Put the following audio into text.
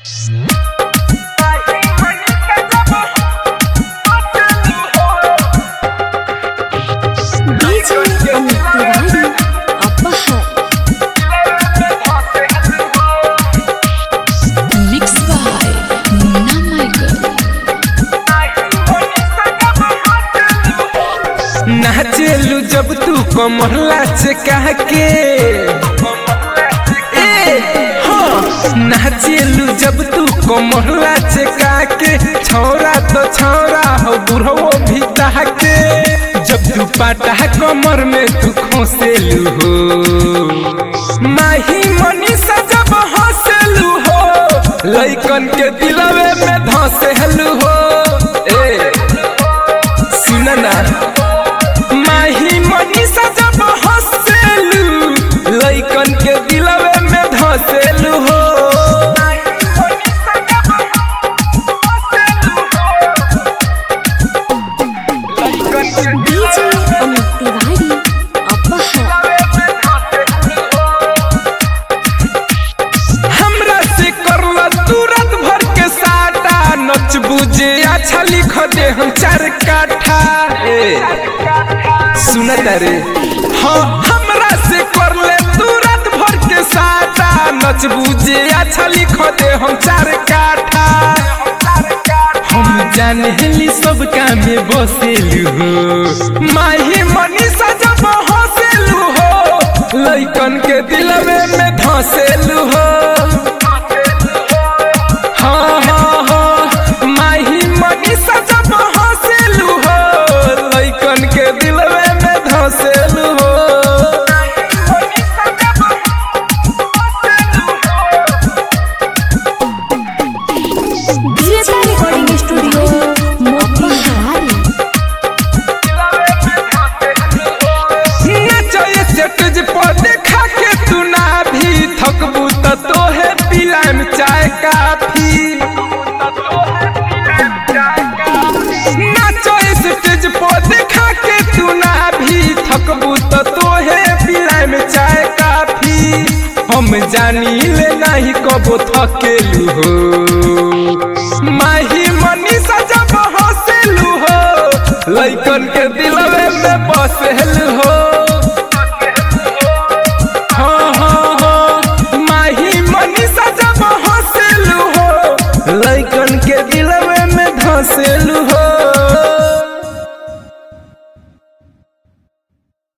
DJ Amit Tiwari Apahar Mixed by Munna Michael नाचेलू जब तू कमरला से कह के ए, हाँ। नाचेलू जब तू कमरला से कह के छौरा तो छौरा हो बुढ़ो भी कह के जब तू पाटा कमर में तू खोसेलू हो माही मनीषा जब हंसेलू हो लइकन के दिलवे में धसेलू हो ए सुन ना माही मनीषा जब हंसेलू लइकन के दिलवे में धसेलू हो DJ Amit Tiwari Apahar हमरा से करला तुरंत भर के साटा नच बुझे अच्छा लिख दे हम चार काठा ए सुन रे हाँ हमरा से करले तुरंत भर के साटा नच बुझे अच्छा लिख दे हम चार काठा हम जानेली सब काम में बसेलू हो माही मनीषा जब हंसेलू हो लइकन के दिलवे में धसेलू हो हाँ हाँ हाँ माही मनीषा जब हंसेलू हो लइकन के दिलवे में धसेलू हो DJ Recording Studio Motihari नचए स्टेज पर देखा के तू ना भी थकबू त तोहे पिलाम चाय काफी नचए स्टेज पर देखा के तू ना भी थकबू त तोहे पिलाम चाय काफी हम जानी ले नहीं कबो थकेलू हो माही मनीषा जब हंसेलू हो लइकन के दिलवे में बसेलू